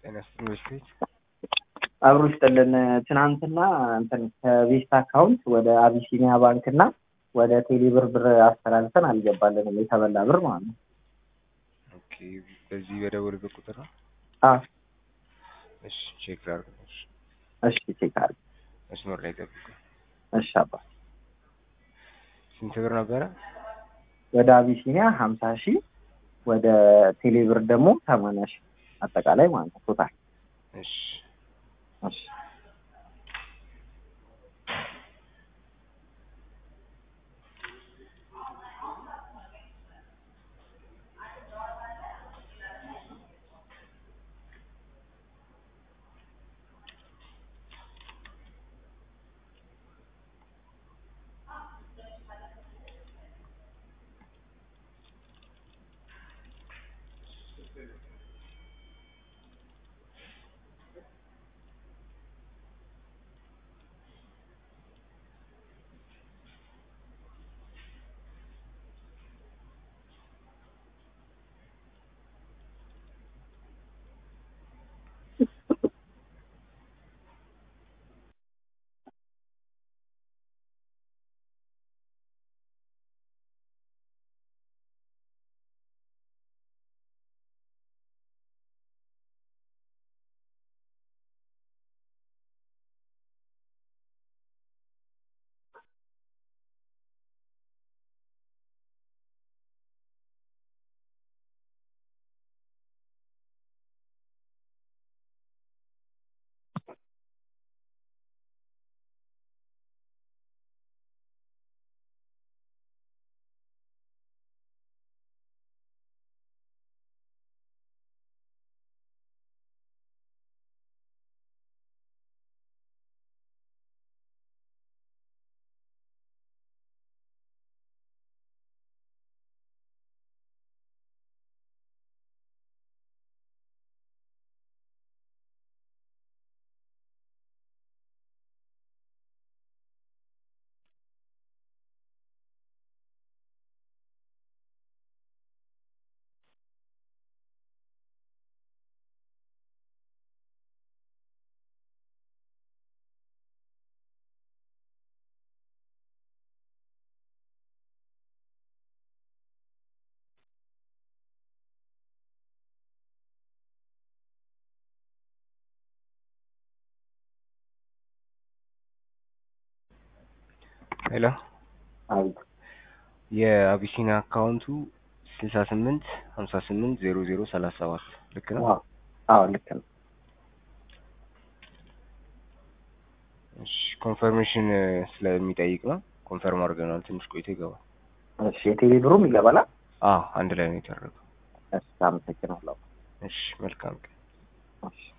ጤና ይስጥልኝ በስቴት አብሮ ይስጥልን። ትናንትና እንትን ከቤስት አካውንት ወደ አቢሲኒያ ባንክ እና ወደ ቴሌብር ብር አስተላልፈን አልገባልንም። የተበላ ብር ማለት ነው። ኦኬ በዚህ በደወልበት ቁጥር ነው? አዎ እሺ ቼክ ላድርግ። እሺ እሺ ቼክ አድርግ። መስመር ላይ ጠብቁ። እሺ አባ ስንት ብር ነበረ? ወደ አቢሲኒያ ሀምሳ ሺህ ወደ ቴሌብር ደግሞ ሰማንያ ሺህ አጠቃላይ ማለት ነው ቶታል። እሺ እሺ ሄሎ አቤት የአቢሲኒያ አካውንቱ ስልሳ ስምንት ሀምሳ ስምንት ዜሮ ዜሮ ሰላሳ ሰባት ልክ ነው? አዎ አዎ ልክ ነው። እሺ ኮንፈርሜሽን ስለሚጠይቅ ነው። ኮንፈርም አድርገናል። ትንሽ ቆይቶ ይገባል። እሺ የቴሌ ብሩም ይገባላ? አዎ አንድ ላይ ነው የተደረገው። እሺ አመሰግናለሁ። እሺ መልካም ቀን። እሺ